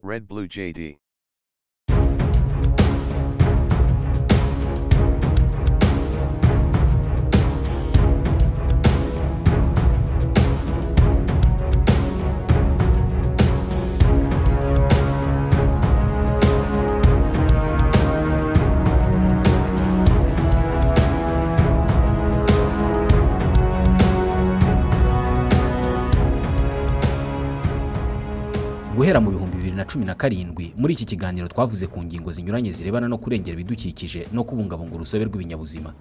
Red Blue JD. guhera mu bihumbi bibiri na cumi na karindwi muri iki kiganiro twavuze ku ngingo zinyuranye zirebana no kurengera ibidukikije no kubungabunga urusobe rw'ibinyabuzima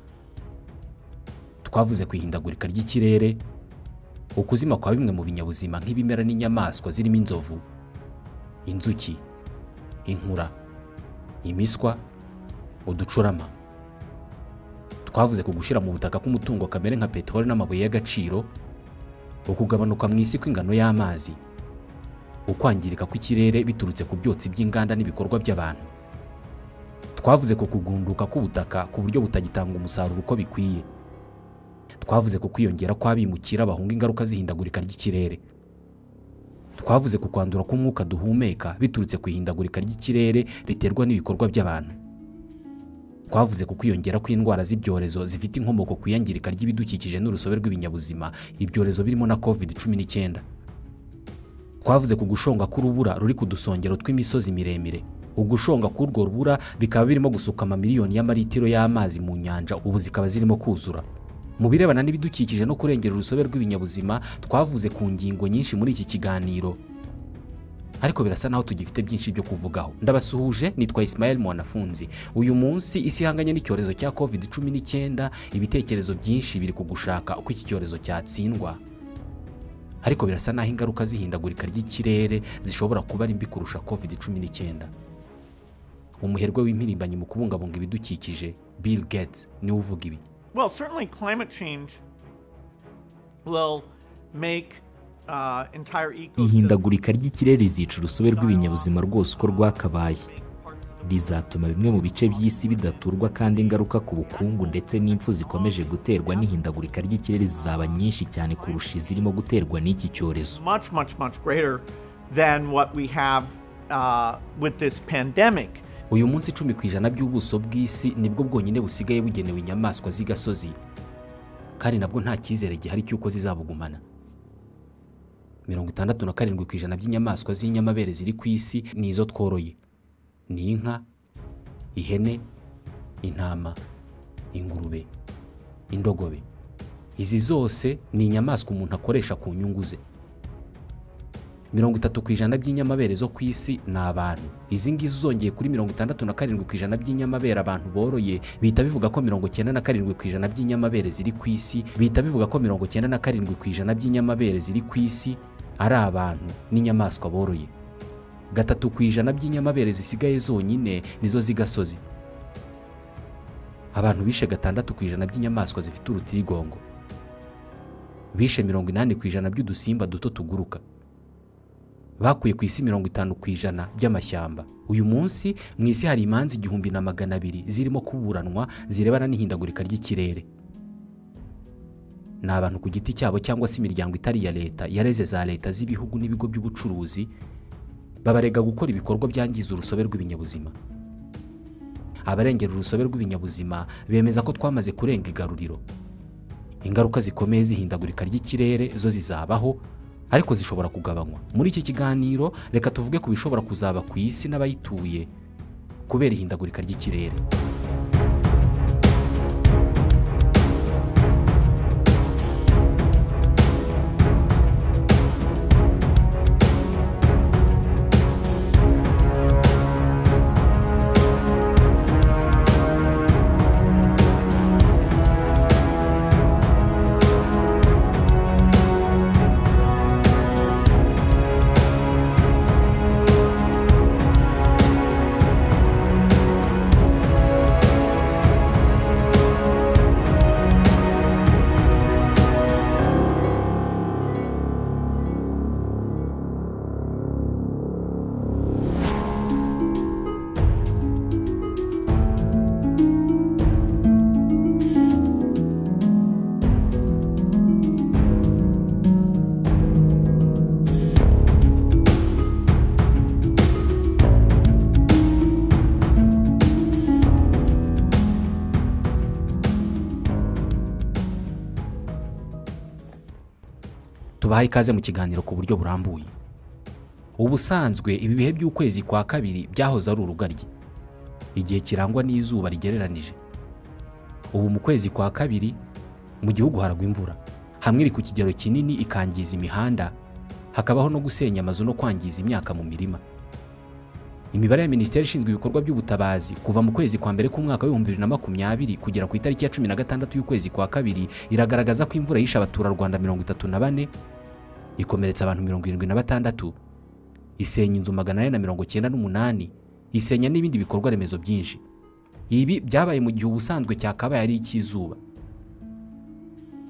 twavuze ku ihindagurika ry'ikirere ukuzima kwa bimwe mu binyabuzima nk'ibimera n'inyamaswa zirimo inzovu inzuki inkura imiswa uducurama twavuze ku gushyira mu butaka k'umutungo kamere nka peteroli n'amabuye y'agaciro ukugabanuka mu isi kw'ingano y'amazi ukwangirika kw'ikirere biturutse ku byotsi by'inganda n'ibikorwa by'abantu twavuze ku kugunduka k'ubutaka ku buryo butagitanga umusaruro uko bikwiye twavuze ku kwiyongera kw'abimukira bahunga ingaruka z'ihindagurika ry'ikirere twavuze ku kwandura k'umwuka duhumeka biturutse ku ihindagurika ry'ikirere riterwa n'ibikorwa by'abantu twavuze ku kwiyongera kw'indwara z'ibyorezo zifite inkomoko ku iyangirika ry'ibidukikije n'urusobe rw'ibinyabuzima ibyorezo birimo na covid cumi n'icyenda twavuze ku gushonga k'urubura ruri ku dusongero tw'imisozi miremire ugushonga k'urwo rubura bikaba birimo gusuka amamiliyoni y'amalitiro y'amazi mu nyanja ubu zikaba zirimo kuzura mu birebana n'ibidukikije no kurengera urusobe rw'ibinyabuzima twavuze ku ngingo nyinshi muri iki kiganiro ariko birasa naho tugifite byinshi byo kuvugaho ndabasuhuje nitwa Ismael mwanafunzi uyu munsi isi ihanganye n'icyorezo cya covid cumi n'icyenda ibitekerezo byinshi biri ku gushaka uko iki cyorezo cyatsindwa ariko birasa naho ingaruka z'ihindagurika ry'ikirere zishobora kuba ari mbi kurusha covid cumi n'icyenda umuherwe w'impirimbanyi mu kubungabunga ibidukikije bill gates niwe uvuga ibi Well, certainly climate change will make uh, entire ecosystems ihindagurika ry'ikirere rizica urusobe rw'ibinyabuzima rwose uko rwakabaye parts of rizatuma bimwe mu bice by'isi bidaturwa kandi ingaruka ku bukungu ndetse n'impfu zikomeje guterwa n'ihindagurika ry'ikirere zizaba nyinshi cyane kurusha izirimo guterwa n'iki cyorezo much, much, much greater than what we have uh, with this pandemic. uyu munsi icumi ku ijana by'ubuso bw'isi nibwo bwonyine busigaye bugenewe inyamaswa z'igasozi kandi nabwo nta cyizere gihari cy'uko zizabugumana mirongo itandatu na karindwi ku ijana by'inyamaswa z'inyamabere ziri ku isi ni izo tworoye ni inka ihene intama ingurube indogobe izi zose ni inyamaswa umuntu akoresha ku nyungu ze mirongo itatu ku ijana by'inyamabere zo ku isi ni abantu izi ngizi uzongeye kuri mirongo itandatu na karindwi ku ijana by'inyamabere abantu boroye bihita bivuga ko mirongo cyenda na karindwi ku ijana by'inyamabere ziri ku isi bihita bivuga ko mirongo cyenda na karindwi ku ijana by'inyamabere ziri ku isi ari abantu n'inyamaswa boroye gatatu ku ijana by'inyamabere zisigaye zonyine nizo z'igasozi abantu bishe gatandatu ku ijana by'inyamaswa zifite urutirigongo bishe mirongo inani ku ijana by'udusimba duto tuguruka bakuye ku isi mirongo itanu ku ijana by'amashyamba uyu munsi mu isi hari imanza igihumbi na magana abiri zirimo kuburanwa zirebana n'ihindagurika ry'ikirere ni abantu ku giti cyabo cyangwa se imiryango itari iya leta yareze za leta z'ibihugu n'ibigo by'ubucuruzi babarega gukora ibikorwa byangiza urusobe rw'ibinyabuzima abarengera urusobe rw'ibinyabuzima bemeza ko twamaze kurenga igaruriro ingaruka zikomeye z'ihindagurika ry'ikirere zo zizabaho ariko zishobora kugabanywa muri iki kiganiro reka tuvuge ku bishobora kuzaba ku isi n'abayituye kubera ihindagurika ry'ikirere tubaha ikaze mu kiganiro ku buryo burambuye ubusanzwe ibi bihe by'ukwezi kwa kabiri byahoze ari urugaryi igihe kirangwa n'izuba rigereranije ubu mu kwezi kwa kabiri mu gihugu haragwa imvura hamwe iri ku kigero kinini ikangiza imihanda hakabaho no gusenya amazu no kwangiza imyaka mu mirima imibare ya minisiteri ishinzwe ibikorwa by'ubutabazi kuva mu kwezi kwa mbere k'umwaka w'ibihumbi bibiri na makumyabiri kugera ku itariki ya cumi na gatandatu y'ukwezi kwa kabiri iragaragaza ko imvura yishe abaturarwanda mirongo itatu na bane ikomeretsa abantu mirongo irindwi na batandatu isenya inzu magana ane na mirongo cyenda n'umunani isenya n'ibindi bikorwa remezo byinshi ibi byabaye mu gihe ubusanzwe cyakabaye ari icy'izuba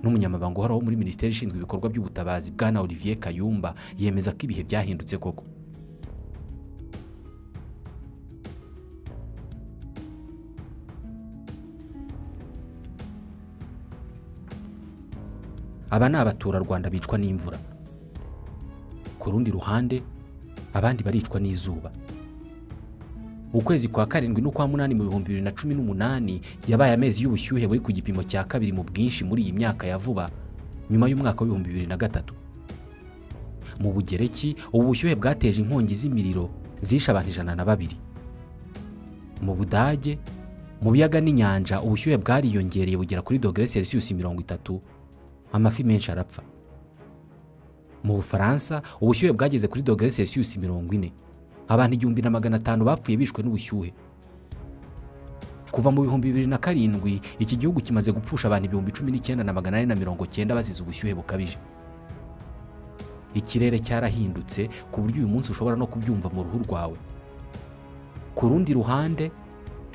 n'umunyamabanga uhoraho muri minisiteri ishinzwe ibikorwa by'ubutabazi bwana olivier kayumba yemeza ko ibihe byahindutse koko aba ni abaturarwanda bicwa n'imvura ku rundi ruhande abandi baricwa n'izuba ukwezi kwa karindwi n'ukwa munani mu bihumbi bibiri na cumi n'umunani yabaye amezi y'ubushyuhe buri ku gipimo cya kabiri mu bwinshi muri iyi myaka ya vuba nyuma y'umwaka w'ibihumbi bibiri na gatatu mu bugereki ubu bushyuhe bwateje inkongi z'imiriro zishe abantu ijana na babiri mu budage mu biyaga n'inyanja ubushyuhe bwariyongereye bugera kuri dogere selisiyusi mirongo itatu amafi menshi arapfa mu bufaransa ubushyuhe bwageze kuri dogere selisiyusi mirongo ine abantu igihumbi na magana atanu bapfuye bishwe n'ubushyuhe kuva mu bihumbi bibiri na karindwi iki gihugu kimaze gupfusha abantu ibihumbi cumi n'icyenda na magana ane na mirongo cyenda bazize ubushyuhe bukabije ikirere cyarahindutse ku buryo uyu munsi ushobora no kubyumva mu ruhu rwawe ku rundi ruhande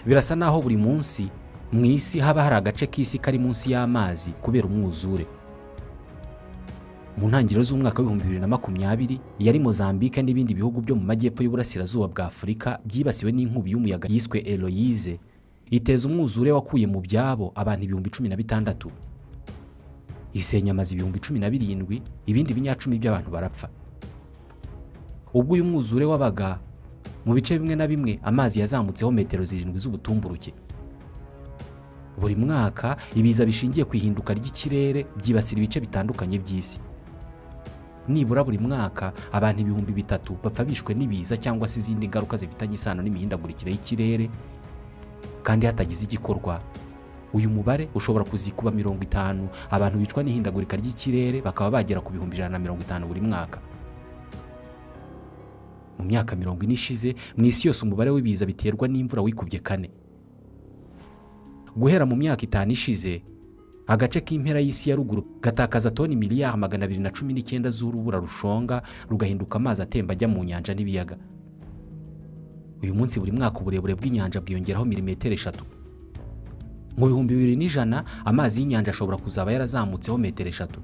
birasa n'aho buri munsi mu isi haba hari agace k'isi kari munsi y'amazi kubera umwuzure mu ntangiriro z'umwaka w'ibihumbi bibiri na makumyabiri yari mozambique n'ibindi bihugu byo mu majyepfo y'uburasirazuba bwa afurika byibasiwe n'inkubi y'umuyaga yiswe eloyize iteza umwuzure wakuye mu byabo abantu ibihumbi cumi na bitandatu isenya amazu ibihumbi cumi na birindwi ibindi binyacumi by'abantu barapfa ubwo uyu mwuzure wabaga mu bice bimwe na bimwe amazi yazamutseho metero zirindwi z'ubutumburuke buri mwaka ibiza bishingiye ku ihinduka ry'ikirere byibasira ibice bitandukanye by'isi nibura buri mwaka abantu ibihumbi bitatu bapfa bishwe n'ibiza cyangwa se izindi ngaruka zifitanye isano n'imihindagurikire y'ikirere kandi hatagize igikorwa uyu mubare ushobora kuzikuba mirongo itanu abantu bicwa n'ihindagurika ry'ikirere bakaba bagera ku bihumbi ijana na mirongo itanu buri mwaka mu myaka mirongo ine ishize mu isi yose umubare w'ibiza biterwa n'imvura wikubye kane guhera mu myaka itanu ishize agace k'impera y'isi ya ruguru gatakaza toni miliyari magana abiri na cumi n'icyenda z'urubura rushonga rugahinduka amazi atemba ajya mu nyanja n'ibiyaga uyu munsi buri mwaka uburebure bw'inyanja bwiyongeraho milimetero eshatu mu bihumbi bibiri n'ijana amazi y'inyanja ashobora kuzaba yarazamutseho metero eshatu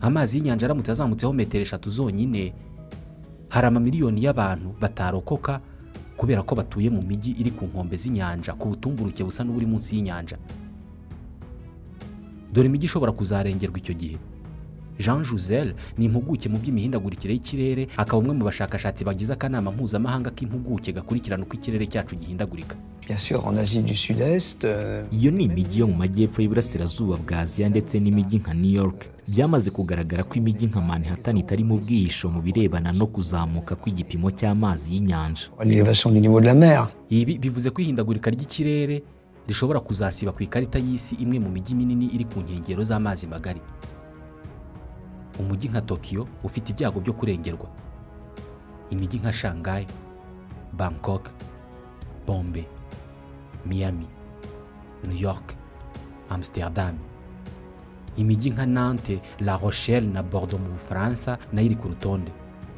amazi y'inyanja aramutse azamutseho metero eshatu zonyine hari amamiliyoni y'abantu batarokoka kubera ko batuye mu mijyi iri ku nkombe z'inyanja ku butumburuke busa n'uburi munsi y'inyanja dore imijyi ishobora kuzarengerwa icyo gihe jean Jouzel ni impuguke mu by'imihindagurikire y'ikirere akaba umwe mu bashakashatsi bagize akanama mpuzamahanga k'impuguke gakurikirana uko ikirere cyacu gihindagurika iyo ni imijyi yo mu majyepfo y'iburasirazuba bwa aziya ndetse n'imijyi nka new york byamaze kugaragara ko imijyi nka manhattan itari mu bwihisho mu birebana no kuzamuka kw'igipimo cy'amazi y'inyanja ibi bivuze ko ihindagurika ry'ikirere rishobora kuzasiba ku ikarita y'isi imwe mu mijyi minini iri ku nkengero z'amazi magari umujyi nka tokiyo ufite ibyago byo kurengerwa imijyi nka shanghai bangkok bombe miami new york amsterdam imijyi nka nante la rochelle na bordeaux mu bufaransa nayo iri ku rutonde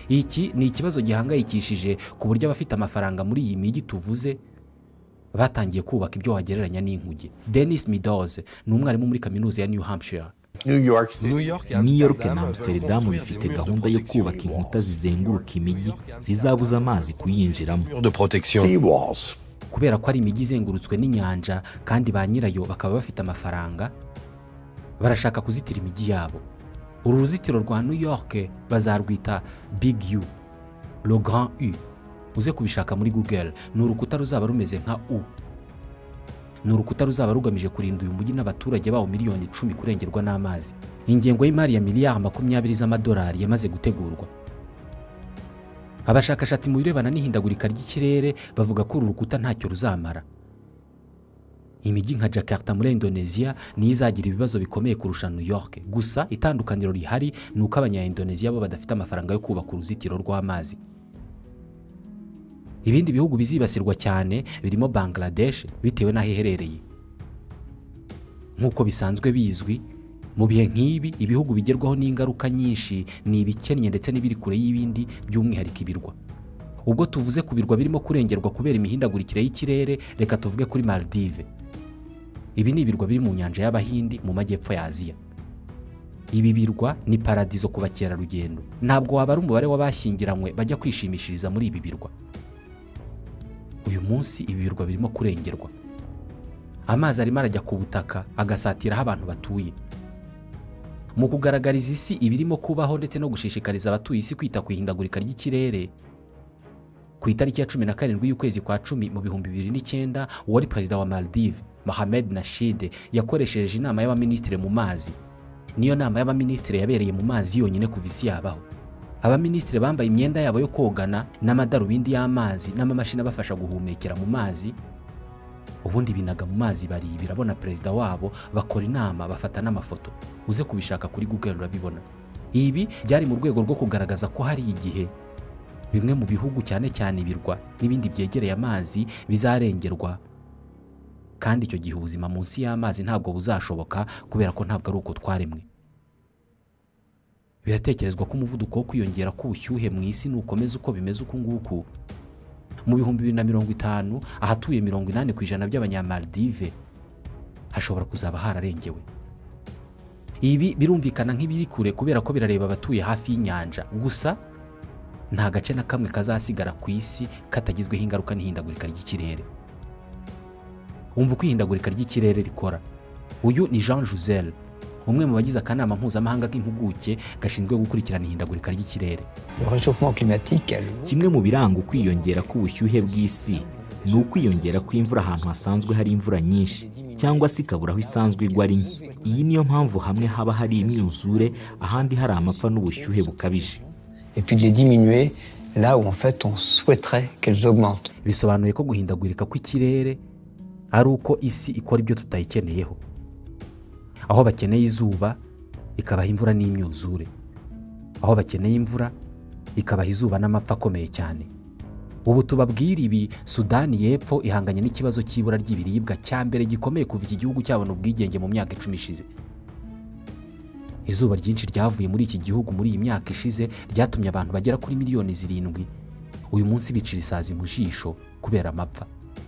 iki ni ikibazo gihangayikishije ku buryo abafite amafaranga muri iyi mijyi tuvuze batangiye kubaka ibyo wagereranya n'inkuge denis midoze ni umwarimu muri kaminuza ya new hampshire new york na amsterdam bifite gahunda yo kubaka inkuta zizenguruka imijyi zizabuza amazi kuyinjiramo kubera ko ari imijyi izengurutswe n'inyanja kandi ba nyirayo bakaba bafite amafaranga barashaka kuzitira imijyi yabo uru ruzitiro rwa new york bazarwita big u le grand u uze kubishaka muri google ni urukuta ruzaba rumeze nka u ni urukuta ruzaba rugamije kurinda uyu mujyi n'abaturage bawo miliyoni icumi kurengerwa n'amazi ingengo y'imari ya miliyari makumyabiri z'amadolari yamaze gutegurwa abashakashatsi mu birebana n'ihindagurika ry'ikirere bavuga ko uru rukuta ntacyo ruzamara imijyi nka jakarta muri indoneziya niyo izagira ibibazo bikomeye kurusha new york gusa itandukaniro rihari ni uko abanyaindoneziya bo badafite amafaranga yo kubaka uruzitiro rw'amazi ibindi bihugu bizibasirwa cyane birimo bangladesh bitewe n'aho iherereye nk'uko bisanzwe bizwi mu bihe nk'ibi ibihugu bigerwaho n'ingaruka nyinshi ni ibikennye ndetse n'ibiri kure y'ibindi by'umwihariko ibirwa ubwo tuvuze ku birwa birimo kurengerwa kubera imihindagurikire y'ikirere reka tuvuge kuri maldive ibi ni ibirwa biri mu nyanja y'abahindi mu majyepfo ya aziya ibi birwa ni paradizo ku bakerarugendo ntabwo wabara umubare w'abashyingiranywe bajya kwishimishiriza muri ibi birwa uyu munsi ibi birwa birimo kurengerwa amazi arimo arajya ku butaka agasatira aho abantu batuye mu kugaragariza isi ibirimo kubaho ndetse no gushishikariza abatuye isi kwita ku ihindagurika ry'ikirere ku itariki ya cumi na karindwi y'ukwezi kwa cumi mu bihumbi bibiri n'icyenda uwari perezida wa maldive mohamed nashide yakoresheje inama y'abaminisitiri mu mazi niyo nama y'abaminisitiri yabereye mu mazi yonyine kuva isi yabaho abaminisitiri bambaye imyenda yabo yo kogana n'amadarubindi y'amazi n'amamashini abafasha guhumekera mu mazi ubundi binaga mu mazi baribira bona perezida wabo bakora inama bafata n'amafoto uze kubishaka kuri google urabibona ibi byari mu rwego rwo kugaragaza ko hari igihe bimwe mu bihugu cyane cyane ibirwa n'ibindi byegereye amazi bizarengerwa kandi icyo gihe ubuzima munsi y'amazi ntabwo buzashoboka kubera ko ntabwo ari uko twaremwe biratekerezwa ko umuvuduko wo kwiyongera k'ubushyuhe mu isi nukomeza uko bimeze uku nguku mu bihumbi bibiri na mirongo itanu ahatuye mirongo inani ku ijana by'abanyamaldive hashobora kuzaba hararengewe ibi birumvikana nk'ibiri kure kubera ko birareba abatuye hafi y'inyanja gusa nta gace na kamwe kazasigara ku isi katagizweho ingaruka n'ihindagurika ry'ikirere wumva uko ihindagurika ry'ikirere rikora uyu ni jean josel umwe mu bagize akanama mpuzamahanga k'impuguke gashinzwe gukurikirana ihindagurika ry'ikirere kimwe mu biranga ukwiyongera k'ubushyuhe bw'isi ni ukwiyongera kw'imvura ahantu hasanzwe hari imvura nyinshi cyangwa se ikabura aho isanzwe igwa ari nke iyi niyo mpamvu hamwe haba hari imyuzure ahandi hari amapfa n'ubushyuhe bukabije et puis de les diminuer là où en fait on souhaiterait qu'elles augmentent. bisobanuye ko guhindagurika kw'ikirere ari uko isi ikora ibyo tutayikeneyeho aho bakeneye izuba ikabaha imvura n'imyuzure aho bakeneye imvura ikabaha izuba n'amapfa akomeye cyane ubu tubabwira ibi sudani y'epfo ihanganye n'ikibazo cy'ibura ry'ibiribwa cya mbere gikomeye kuva iki gihugu cyabona ubwigenge mu myaka icumi ishize izuba ryinshi ryavuye muri iki gihugu muri iyi myaka ishize ryatumye abantu bagera kuri miliyoni zirindwi uyu munsi bicira isazi mu jisho kubera amapfa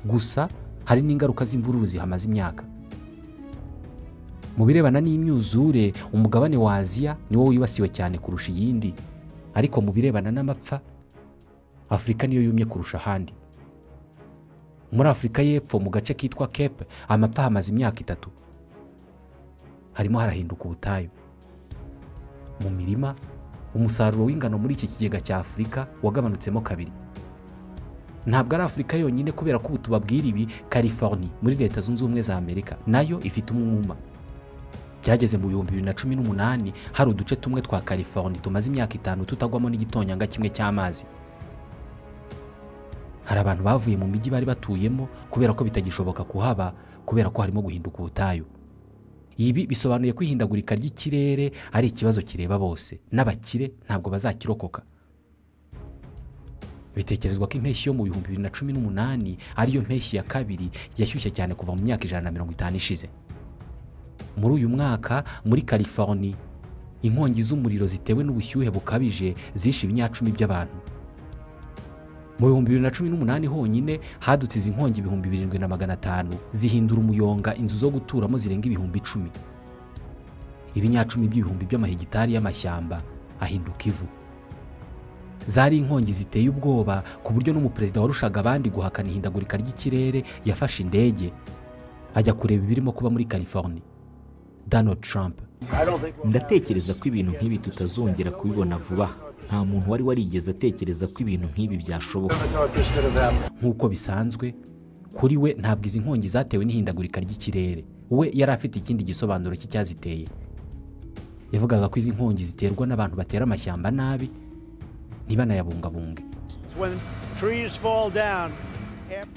gusa hari n'ingaruka z'imvururu zihamaze imyaka mu birebana n'imyuzure umugabane wa aziya niwo wibasiwe cyane kurusha iyindi ariko mu birebana n'amapfa afurika niyo yumye kurusha ahandi muri afurika y'epfo mu gace kitwa kepe amapfa hamaze imyaka itatu harimo harahinduka ubutayu mu mirima umusaruro w'ingano muri iki kigega cya afurika wagabanutsemo kabiri ntabwo ari afurika yonyine kubera ko ubu tubabwira ibi california muri leta zunze ubumwe za amerika nayo ifite umwuma byageze mu bihumbi bibiri na cumi n'umunani hari uduce tumwe twa california tumaze imyaka itanu tutagwamo n'igitonyanga kimwe cy'amazi hari abantu bavuye mu mijyi bari batuyemo kubera ko bitagishoboka kuhaba kubera ko harimo guhinduka ubutayu ibi bisobanuye ko ihindagurika ry'ikirere ari ikibazo kireba bose n'abakire ntabwo bazakirokoka bitekerezwa ko impeshyi yo mu bihumbi bibiri na cumi n'umunani ariyo mpeshyi ya kabiri yashyushye cyane kuva mu myaka ijana na mirongo itanu ishize muri uyu mwaka muri california inkongi z'umuriro zitewe n'ubushyuhe bukabije zishe ibinyacumi by'abantu mu bihumbi bibiri na cumi n'umunani honyine hadutse izi nkongi ibihumbi birindwi na magana atanu zihindura umuyonga inzu zo guturamo zirenga ibihumbi icumi ibinyacumi by'ibihumbi by'amahegitari y'amashyamba ahinduka ivu zari inkongi ziteye ubwoba ku buryo n'umuperezida warushaga abandi guhakana ihindagurika ry'ikirere yafashe indege ajya kureba ibirimo kuba muri california donald trump ndatekereza ko ibintu nk'ibi tutazongera kubibona vuba aha nta muntu wari warigeze atekereza ko ibintu nk'ibi byashoboka nk'uko bisanzwe kuri we ntabwo izi nkongi zatewe n'ihindagurika ry'ikirere we yari afite ikindi gisobanuro cy'icyaziteye yavugaga ko izi nkongi ziterwa n'abantu batera amashyamba nabi ntibanayabungabunge It's when trees fall down.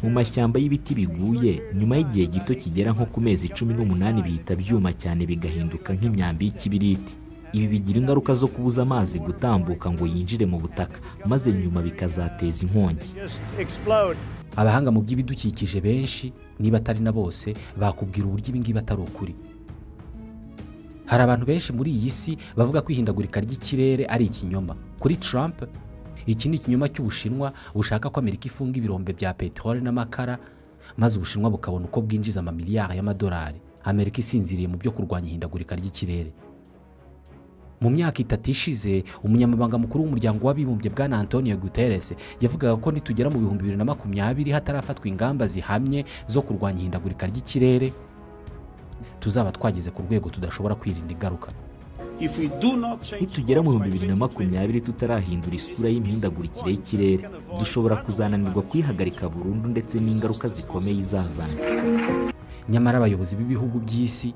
mu mashyamba y'ibiti biguye nyuma y'igihe gito kigera nko ku mezi cumi n'umunani bihita byuma cyane bigahinduka nk'imyambi y'ikibiriti ibi bigira ingaruka zo kubuza amazi gutambuka ngo yinjire mu butaka maze nyuma bikazateza inkongi Just explode. abahanga mu by'ibidukikije benshi niba atari na bose bakubwira uburyo ibi ngibi atari ukuri hari abantu benshi muri iyi si bavuga ko ihindagurika ry'ikirere ari ikinyoma kuri Trump iki ni ikinyoma cy'ubushinwa bushaka ko amerika ifunga ibirombe bya peteroli n'amakara maze ubushinwa bukabona uko bwinjiza amamiliyari y'amadolari amerika isinziriye mu byo kurwanya ihindagurika ry'ikirere mu myaka itatu ishize umunyamabanga mukuru w'umuryango w'abibumbye bwana antonio guterres yavugaga ko nitugera mu bihumbi bibiri na makumyabiri hatarafatwa ingamba zihamye zo kurwanya ihindagurika ry'ikirere tuzaba twageze ku rwego tudashobora kwirinda ingaruka If we do not change nitugera mu bihumbi bibiri na makumyabiri tutarahindura isura y'imihindagurikire y'ikirere dushobora kuzananirwa kuyihagarika burundu ndetse n'ingaruka zikomeye izazana nyamara abayobozi b'ibihugu by'isi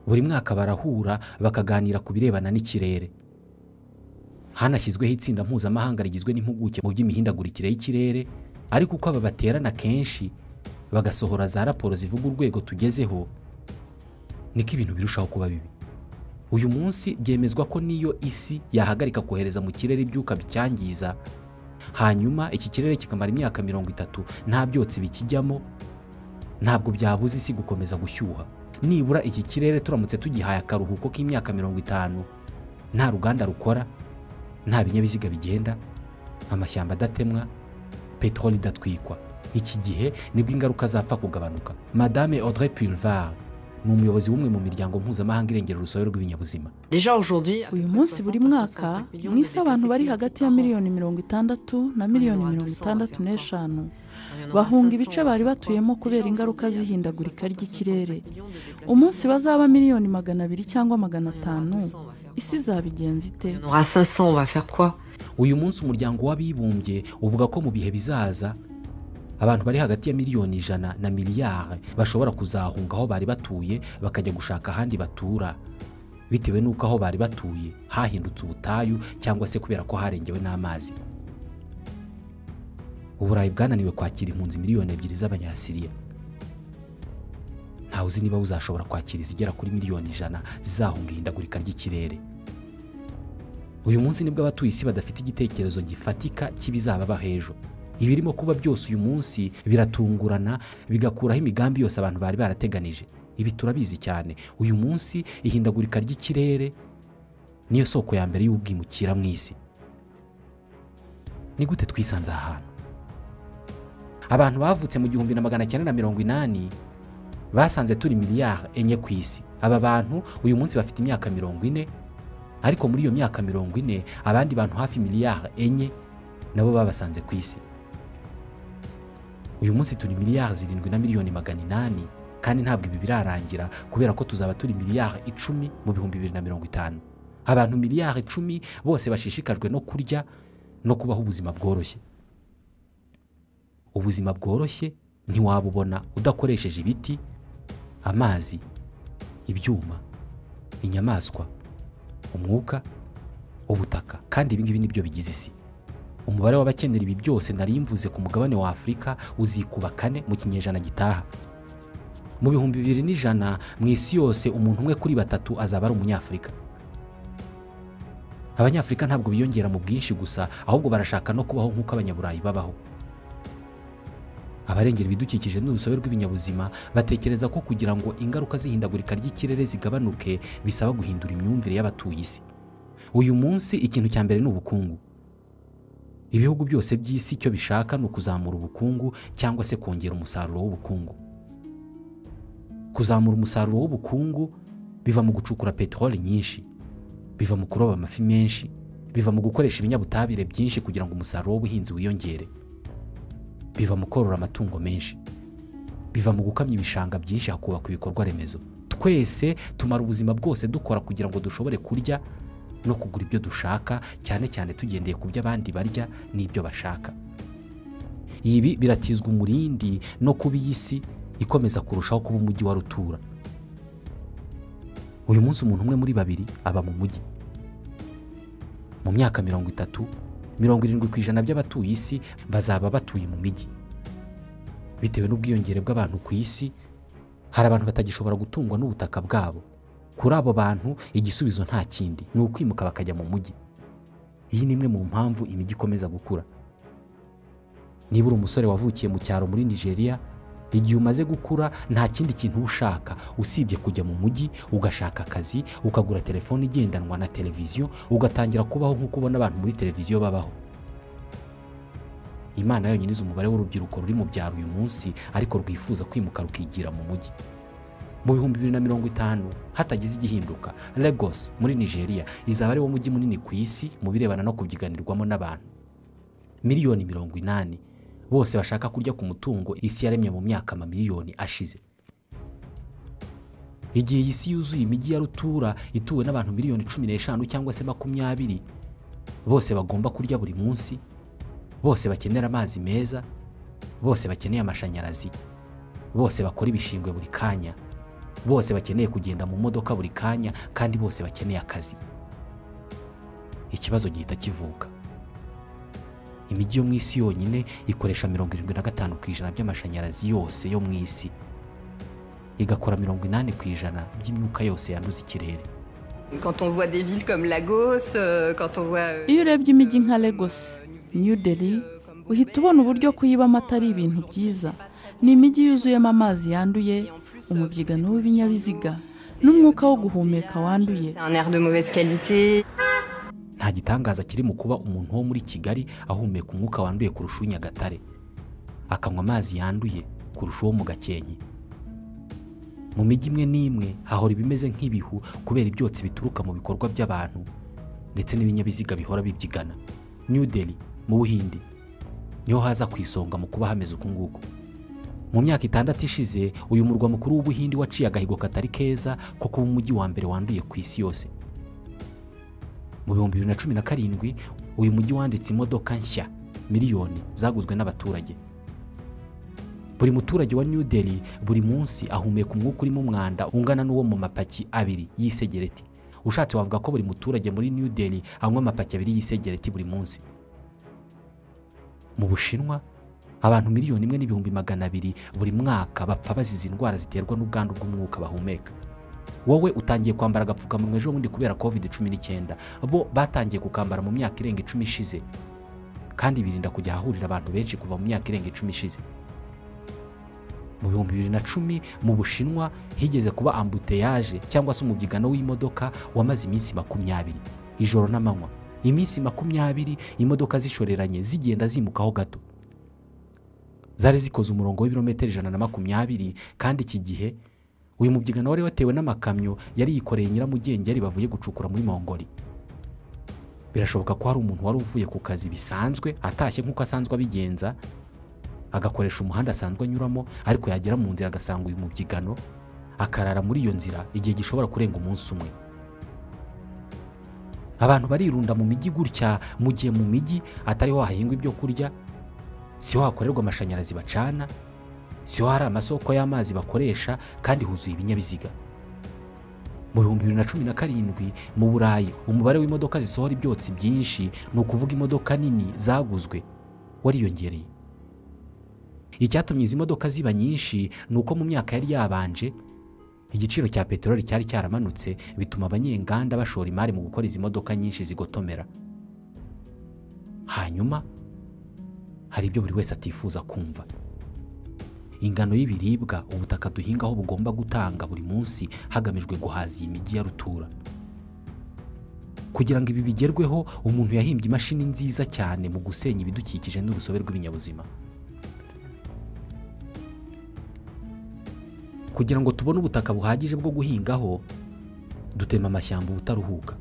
buri mwaka barahura bakaganira ku birebana n'ikirere hanashyizweho itsinda mpuzamahanga rigizwe n'impuguke mu by'imihindagurikire y'ikirere ariko uko aba baterana kenshi bagasohora za raporo zivuga urwego tugezeho niko ibintu birushaho kuba bibi uyu munsi byemezwa ko niyo isi yahagarika kohereza mu kirere ibyuka bicyangiza hanyuma iki kirere kikamara imyaka mirongo itatu nta byotsi bikijyamo ntabwo byabuza isi gukomeza gushyuha nibura iki kirere turamutse tugihaye akaruhuko k'imyaka mirongo itanu nta ruganda rukora nta binyabiziga bigenda amashyamba adatemwa peteroli idatwikwa iki gihe nibwo ingaruka zapfa kugabanuka madame audrey pulvar ni umuyobozi w'umwe mu miryango mpuzamahanga irengera urusobe rw'ibinyabuzima uyu munsi buri mwaka mu isi abantu bari hagati ya miliyoni mirongo itandatu na miliyoni mirongo itandatu n'eshanu bahunga ibice bari batuyemo kubera ingaruka z'ihindagurika ry'ikirere umunsi bazaba miliyoni magana abiri cyangwa magana atanu isi izabigenza ite On aura 500, on va faire quoi uyu munsi umuryango w'abibumbye uvuga ko mu bihe bizaza abantu bari hagati ya miliyoni ijana na miliyari bashobora kuzahunga aho bari batuye bakajya gushaka ahandi batura bitewe n'uko aho bari batuye hahindutse ubutayu cyangwa se kubera ko harengewe n'amazi uburayi bwananiwe kwakira impunzi miliyoni ebyiri z'abanyasiriya ntawe uzi niba buzashobora kwakira izigera kuri miliyoni ijana zizahunga ihindagurika ry'ikirere uyu munsi nibwo abatuye isi badafite igitekerezo gifatika cy'ibizaba hejuru ibirimo kuba byose uyu munsi biratungurana bigakuraho imigambi yose abantu bari barateganije ibi turabizi cyane uyu munsi ihindagurika ry'ikirere niyo soko ya mbere y'ubwimukira mu isi ni gute twisanze aha hantu abantu bavutse mu gihumbi na magana cyenda na mirongo inani basanze turi miliyari enye ku isi aba bantu uyu munsi bafite imyaka mirongo ine ariko muri iyo myaka mirongo ine abandi bantu hafi miliyari enye nabo babasanze ku isi uyu munsi turi miliyari zirindwi na miliyoni magana inani kandi ntabwo ibi birarangira kubera ko tuzaba turi miliyari icumi mu bihumbi bibiri na mirongo itanu abantu miliyari icumi bose bashishikajwe no kurya no kubaho ubuzima bworoshye ubuzima bworoshye ntiwabubona udakoresheje ibiti amazi ibyuma inyamaswa umwuka ubutaka kandi ibi ngibi nibyo bigize isi umubare w'abakenera ibi byose nari mvuze ku mugabane wa afurika uzikuba kane mu kinyejana gitaha mu bihumbi bibiri n'ijana mu isi yose umuntu umwe kuri batatu azaba ari umunyafurika abanyafurika ntabwo biyongera mu bwinshi gusa ahubwo barashaka no kubaho nk'uko abanyaburayi babaho abarengera ibidukikije n'urusobe rw'ibinyabuzima batekereza ko kugira ngo ingaruka z'ihindagurika ry'ikirere zigabanuke bisaba guhindura imyumvire y'abatuye isi uyu munsi ikintu cya mbere ni ubukungu ibihugu byose by'isi icyo bishaka ni ukuzamura ubukungu cyangwa se kongera umusaruro w'ubukungu kuzamura umusaruro w'ubukungu biva mu gucukura peteroli nyinshi biva mu kuroba amafi menshi biva mu gukoresha ibinyabutabire byinshi kugira ngo umusaruro w'ubuhinzi wiyongere biva mu korora amatungo menshi biva mu gukamya ibishanga byinshi hakubakwa ibikorwa remezo twese tumara ubuzima bwose dukora kugira ngo dushobore kurya no kugura ibyo dushaka cyane cyane tugendeye ku byo abandi barya n'ibyo bashaka ibi biratizwa umurindi no kuba iyi si ikomeza kurushaho kuba umujyi wa rutura uyu munsi umuntu umwe muri babiri aba mu mujyi mu myaka mirongo itatu mirongo irindwi ku ijana by'abatuye isi bazaba batuye mu mijyi bitewe n'ubwiyongere bw'abantu ku isi hari abantu batagishobora gutungwa n'ubutaka bwabo kuri abo bantu igisubizo nta kindi ni ukwimuka bakajya mu mujyi iyi ni imwe mu mpamvu imijyi ikomeza gukura niba uri umusore wavukiye mu cyaro muri nigeria igihe umaze gukura nta kindi kintu uba ushaka usibye kujya mu mujyi ugashaka akazi ukagura telefone igendanwa na televiziyo ugatangira kubaho nk'uko ubona abantu muri televiziyo babaho imana yonyine izi umubare w'urubyiruko ruri mu byaro uyu munsi ariko rwifuza kwimuka rukigira mu mujyi mu bihumbi bibiri na mirongo itanu hatagize igihinduka lagos muri nigeria izaba ari wo mujyi munini ku isi mu birebana no kubyiganirwamo n'abantu miliyoni mirongo inani bose bashaka kurya ku mutungo isi yaremye mu myaka amamiliyoni ashize igihe iyi si yuzuye imijyi ya rutura ituwe n'abantu miliyoni cumi n'eshanu cyangwa se makumyabiri bose bagomba kurya buri munsi bose bakenera amazi meza bose bakeneye amashanyarazi bose bakora ibishingwe buri kanya bose bakeneye kugenda mu modoka buri kanya kandi bose bakeneye akazi ikibazo gihita kivuka imijyi yo mu isi yonyine ikoresha mirongo irindwi na gatanu ku ijana by'amashanyarazi yose yo mu isi igakora mirongo inani ku ijana by'imyuka yose yanduza ikirere Quand on voit des villes comme Lagos, euh, quand on voit. euh, Iyo urebye imijyi nka Lagos, New Delhi, uhita ubona uburyo kuyibamo atari ibintu byiza. Ni imijyi yuzuyemo amazi yanduye, umubyigano w'ibinyabiziga, n'umwuka wo guhumeka wanduye. C'est un air de mauvaise qualité. nta gitangaza kiri mu kuba umuntu wo muri kigali ahumeka umwuka wanduye kurusha uw'i nyagatare akanywa amazi yanduye kurusha uwo mu gakenke mu mijyi imwe n'imwe hahora ibimeze nk'ibihu kubera ibyotsi bituruka mu bikorwa by'abantu ndetse n'ibinyabiziga bihora bibyigana new delhi mu buhindi niho haza ku isonga mu kuba hameze uku nguku mu myaka itandatu ishize uyu murwa mukuru w'ubuhindi waciye agahigo katari keza ko kuba umujyi wa mbere wanduye ku isi yose mu bihumbi bibiri na cumi na karindwi uyu mujyi wanditse imodoka nshya miliyoni zaguzwe n'abaturage buri muturage wa new delhi buri munsi ahumeka umwuka urimo umwanda ungana n'uwo mu mapaki abiri y'isegereti ushatse wavuga ko buri muturage muri new delhi anywa amapaki abiri y'isegereti buri munsi mu bushinwa abantu miliyoni imwe n'ibihumbi magana abiri buri mwaka bapfa bazize indwara ziterwa n'ubwandu bw'umwuka bahumeka wowe utangiye kwambara agapfukamunwa ejo bundi kubera covid cumi n'icyenda bo batangiye kukambara mu myaka irenga icumi ishize kandi birinda kujya ahahurira abantu benshi kuva mu myaka irenga icumi ishize mu bihumbi bibiri na cumi mu bushinwa higeze kuba ambuteyaje cyangwa se umubyigano w'imodoka wamaze iminsi makumyabiri ijoro n'amanywa iminsi makumyabiri imodoka zishoreranye zigenda zimukaho gato zari zikoze umurongo w'ibirometero ijana na makumyabiri kandi iki gihe uyu mubyigano wari watewe n'amakamyo yari yikoreye nyiramugengeri bavuye gucukura muri mongoli birashoboka ko hari umuntu wari uvuye ku kazi bisanzwe atashye nk'uko asanzwe abigenza agakoresha umuhanda asanzwe anyuramo ariko yagera mu nzira agasanga uyu mubyigano akarara muri iyo nzira igihe gishobora kurenga umunsi umwe abantu barirunda mu mijyi gutya mu gihe mu mijyi atariho hahingwa ibyo kurya siho hakorerwa amashanyarazi bacana siho hari amasoko y'amazi bakoresha kandi huzuye ibinyabiziga mu bihumbi bibiri na cumi na karindwi mu burayi umubare w'imodoka zisohora ibyotsi byinshi ni ukuvuga imodoka nini zaguzwe wariyongereye icyatumye izi modoka ziba nyinshi ni uko mu myaka yari yabanje igiciro cya peteroli cyari cyaramanutse bituma abanyenganda bashora imari mu gukora izi modoka nyinshi zigotomera hanyuma hari ibyo buri wese atifuza kumva ingano y'ibiribwa ubutaka duhingaho bugomba gutanga buri munsi hagamijwe guhaza iyi mijyi ya rutura kugira ngo ibi bigerweho umuntu yahimbye imashini nziza cyane mu gusenya ibidukikije n'urusobe rw'ibinyabuzima kugira ngo tubone ubutaka buhagije bwo guhingaho dutema amashyamba ubutaruhuka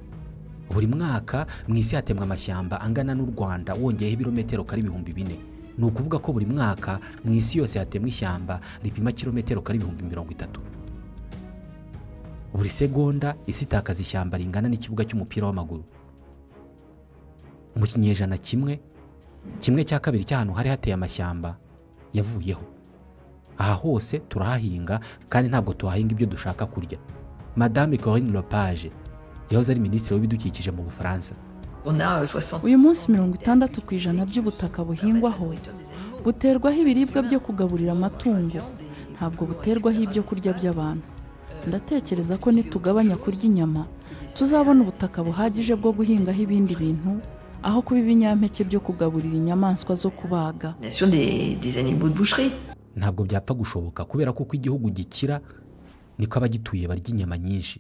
buri mwaka mu isi hatemwa amashyamba angana n'u rwanda wongeyeho ibirometero kari ibihumbi bine ni ukuvuga ko buri mwaka mu isi yose hatemwa ishyamba ripima kilometero kari ibihumbi mirongo itatu buri segonda isi itakaza ishyamba ringana n'ikibuga cy'umupira w'amaguru mu kinyejana kimwe kimwe cya kabiri cy'ahantu hari hateye amashyamba yavuyeho aha hose turahahinga kandi ntabwo tuhahinga ibyo dushaka kurya madame corinne lepage yahoze ari minisitiri w'ibidukikije mu bufaransa On a euh, 60 uyu munsi mirongo itandatu ku ijana by'ubutaka buhingwaho buterwaho ibiribwa byo kugaburira amatungo ntabwo buterwaho ibyo kurya by'abantu ndatekereza ko nitugabanya kurya inyama tuzabona ubutaka buhagije bwo guhingaho ibindi bintu aho kuba ibinyampeke byo kugaburira inyamaswa zo kubaga nation des, des animaux de boucherie. ntabwo byapfa gushoboka kubera ko uko igihugu gikira niko abagituye barya inyama nyinshi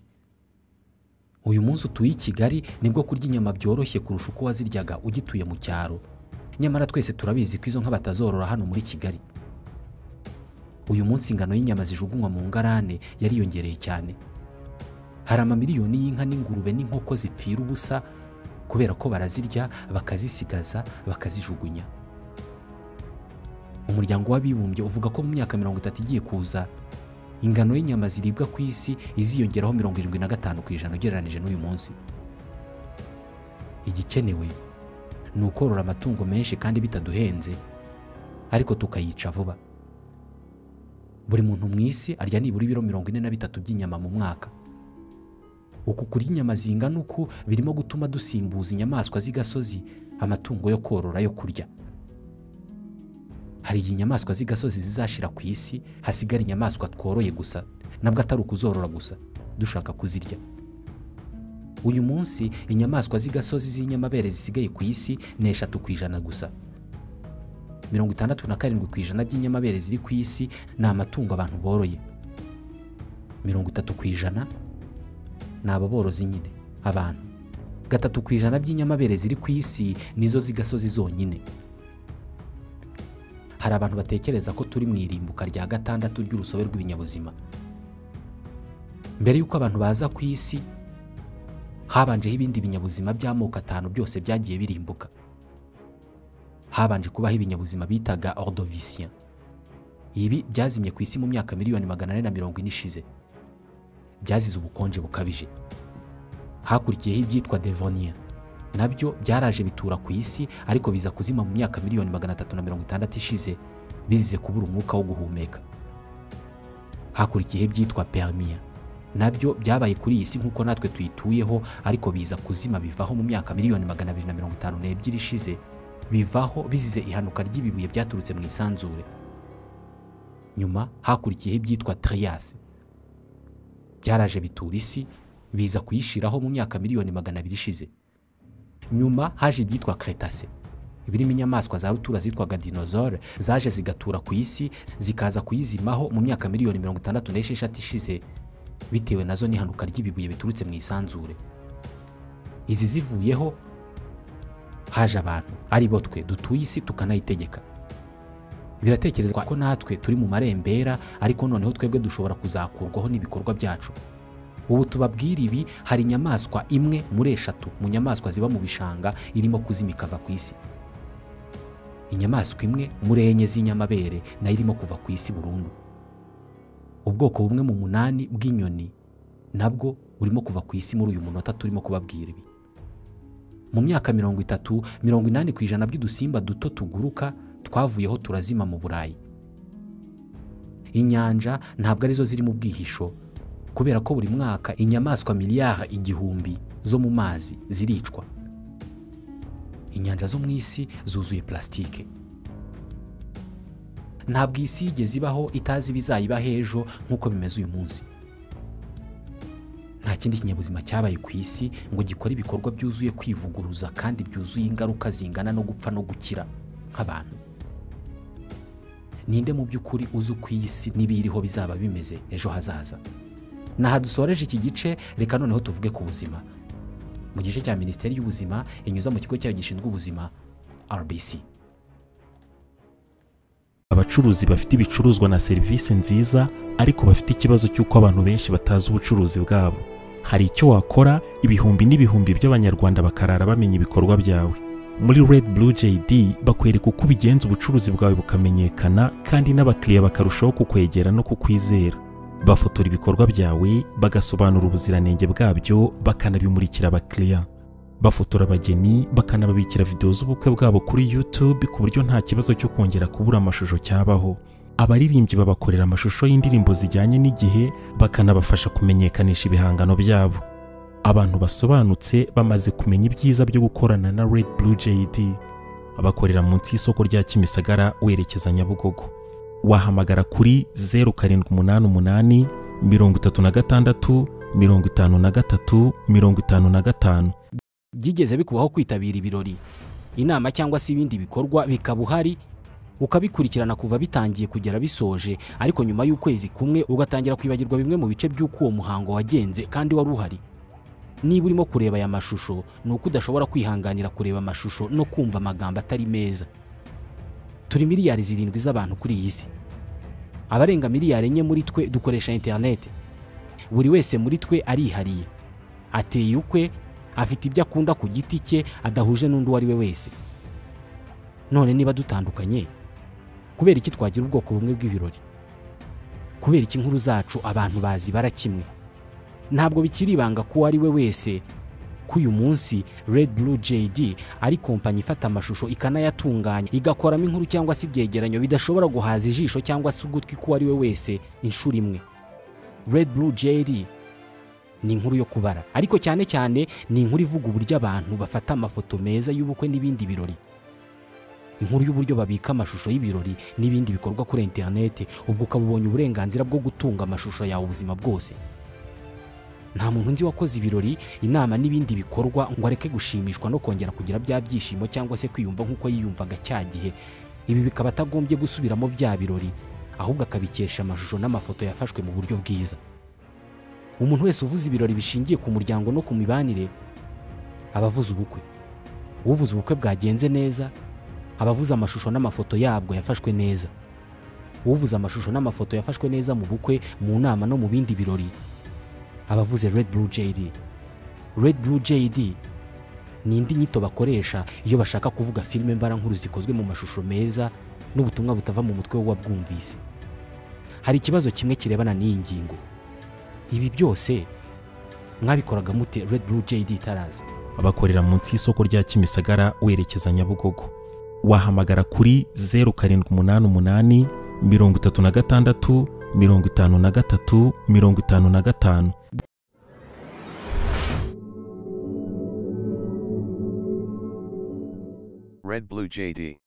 uyu munsi utuye i kigali nibwo kurya inyama byoroshye kurusha uko waziryaga ugituye mu cyaro nyamara twese turabizi ko izo nka batazorora hano muri kigali uyu munsi ingano y'inyama zijugunywa mu ngarane yariyongereye cyane hari amamiliyoni y'inka n'ingurube n'inkoko zipfira ubusa kubera ko barazirya bakazisigaza bakazijugunya umuryango w'abibumbye uvuga ko mu myaka mirongo itatu igiye kuza ingano y'inyama ziribwa ku isi iziyongeraho mirongo irindwi na gatanu ku ijana ugereranije n'uyu munsi igikenewe ni ukorora amatungo menshi kandi bitaduhenze ariko tukayica vuba buri muntu mu isi arya nibura ibiro mirongo ine na bitatu by'inyama mu mwaka uku kurya inyama zingana uku birimo gutuma dusimbuza inyamaswa z'igasozi amatungo yo korora yo kurya hari igihe inyamaswa z'igasozi zizashira ku isi hasigara inyamaswa tworoye gusa nabwo atari ukuzorora gusa dushaka kuzirya uyu munsi inyamaswa z'igasozi z'inyamabere zisigaye ku isi ni eshatu ku ijana gusa mirongo itandatu na karindwi ku ijana by'inyamabere ziri ku isi ni amatungo abantu boroye mirongo itatu ku ijana ni ababorozi nyine abantu gatatu ku ijana by'inyamabere ziri ku isi nizo z'igasozi zonyine hari abantu batekereza ko turi mu irimbuka rya gatandatu ry'urusobe rw'ibinyabuzima mbere y'uko abantu baza ku isi habanjeho ibindi binyabuzima by'amoko atanu byose byagiye birimbuka habanje kubaho ibinyabuzima bitaga ordovicien ibi byazimye ku isi mu myaka miliyoni magana ane na mirongo ine ishize byazize ubukonje bukabije hakurikiyeho ibyitwa devonia nabyo byaraje bitura ku isi ariko biza kuzima mu myaka miliyoni magana atatu na mirongo itandatu ishize bizize kubura umwuka wo guhumeka hakurikiyeho ibyitwa permia nabyo byabaye kuri iyi si nk'uko natwe tuyituyeho ariko biza kuzima bivaho mu myaka miliyoni magana abiri na mirongo itanu n'ebyiri ishize bivaho bizize ihanuka ry'ibibuye byaturutse mu isanzure nyuma hakurikiyeho ibyitwa triyasi byaraje bitura isi biza kuyishyiraho mu myaka miliyoni magana abiri ishize nyuma haje ibyitwa kretase birimo inyamaswa za rutura zitwaga dinozore zaje zigatura ku isi zikaza kuyizimaho mu myaka miliyoni mirongo itandatu n'esheshatu ishize bitewe nazo n'ihanuka ry'ibibuye biturutse mu isanzure izi zivuyeho haje abantu ari bo twe dutuye isi tukanayitegeka biratekerezwa ko natwe turi mu marembera ariko noneho twebwe dushobora kuzakurwaho n'ibikorwa byacu ubu tubabwira ibi hari inyamaswa imwe muri eshatu mu nyamaswa ziba mu bishanga irimo kuzima ikava ku isi inyamaswa imwe muri enye z'inyamabere nayo irimo kuva ku isi burundu ubwoko bumwe mu munani bw'inyoni nabwo burimo kuva ku isi muri uyu munota turimo kubabwira ibi mu myaka mirongo itatu mirongo inani ku ijana by'udusimba duto tuguruka twavuyeho turazima mu burayi inyanja ntabwo arizo ziri mu bwihisho kubera ko buri mwaka inyamaswa miliyari igihumbi zo mu mazi ziricwa inyanja zo mu isi zuzuye plasitike ntabwo isi yigeze ibaho itazi ibizayibaho ejo nk'uko bimeze uyu munsi nta kindi kinyabuzima cyabaye ku isi ngo gikore ibikorwa byuzuye kwivuguruza kandi byuzuye ingaruka zingana no gupfa no gukira nk'abantu ninde mu by'ukuri uzi uko iyi si n'ibiyiriho bizaba bimeze ejo hazaza naha dusoreje iki gice reka noneho tuvuge ku buzima mu gice cya minisiteri y'ubuzima inyuza mu kigo cyayo gishinzwe ubuzima rbc abacuruzi bafite ibicuruzwa na serivisi nziza ariko bafite ikibazo cy'uko abantu benshi batazi ubucuruzi bwabo hari icyo wakora ibihumbi n'ibihumbi by'abanyarwanda bakarara bamenya ibikorwa byawe muri red blue jd bakwereka uko ubigenza ubucuruzi bwawe bukamenyekana kandi n'abakiriya bakarushaho kukwegera no kukwizera bafotora ibikorwa byawe bagasobanura ubuziranenge bwabyo bakanabimurikira abakiriya bafotora abageni bakanababikira videwo z'ubukwe bwabo kuri YouTube ku buryo nta kibazo cyo kongera kubura amashusho cyabaho abaririmbyi babakorera amashusho y'indirimbo zijyanye n'igihe bakanabafasha kumenyekanisha ibihangano byabo abantu basobanutse bamaze kumenya ibyiza byo gukorana na Red Blue JD bakorera munsi y'isoko rya Kimisagara werekeza Nyabugogo wahamagara kuri 0788 36 53 55 byigeze bikubaho kwitabira ibirori inama cyangwa se ibindi bikorwa bikaba uhari ukabikurikirana kuva bitangiye kugera bisoje ariko nyuma y'ukwezi kumwe ugatangira kwibagirwa bimwe mu bice by'uko uwo muhango wagenze kandi wari uhari niba urimo kureba aya mashusho ni uko udashobora kwihanganira kureba amashusho no kumva amagambo atari meza turi miliyari zirindwi z'abantu kuri iyi si abarenga miliyari enye muri twe dukoresha interineti buri wese muri twe arihariye ateye ukwe afite ibyo akunda ku giti cye adahuje n'undi uwo ari we wese none niba dutandukanye kubera iki twagira ubwoko bumwe bw'ibirori kubera iki inkuru zacu abantu bazibara kimwe ntabwo bikiri ibanga ko uwo ari we wese ko uyu munsi Red Blue JD ari kompanyi ifata amashusho ikanayatunganya igakoramo inkuru cyangwa se ibyegeranyo bidashobora guhaza ijisho cyangwa se ugutwi k'uwo ari we wese inshuro imwe Red Blue JD ni inkuru yo kubara ariko cyane cyane ni inkuru ivuga uburyo abantu bafata amafoto meza y'ubukwe n'ibindi birori inkuru y'uburyo babika amashusho y'ibirori n'ibindi bikorwa kuri interineti ubwo ukaba ubonye uburenganzira bwo gutunga amashusho yawe ubuzima bwose nta muntu nzi wakoze ibirori inama n'ibindi bikorwa ngo areke gushimishwa no kongera kugira bya byishimo cyangwa se kwiyumva nk'uko yiyumvaga cya gihe ibi bikaba atagombye gusubiramo bya birori ahubwo akabikesha amashusho n'amafoto yafashwe mu buryo bwiza umuntu wese uvuze ibirori bishingiye ku muryango no ku mibanire aba avuze ubukwe uvuze ubukwe bwagenze neza aba avuze amashusho n'amafoto yabwo yafashwe neza uvuze amashusho n'amafoto yafashwe neza mu bukwe mu nama no mu bindi birori abavuze Red Blue JD Red Blue JD ni indi nyito bakoresha iyo bashaka kuvuga filime mbarankuru zikozwe mu mashusho meza n'ubutumwa butava mu mutwe w'uwabwumvise hari ikibazo kimwe kirebana n'iyi ngingo ibi byose mwabikoraga mute Red Blue JD itaraza bakorera munsi y'isoko rya Kimisagara werekeza Nyabugogo wahamagara kuri 0788 36 53 55 Red Blue JD.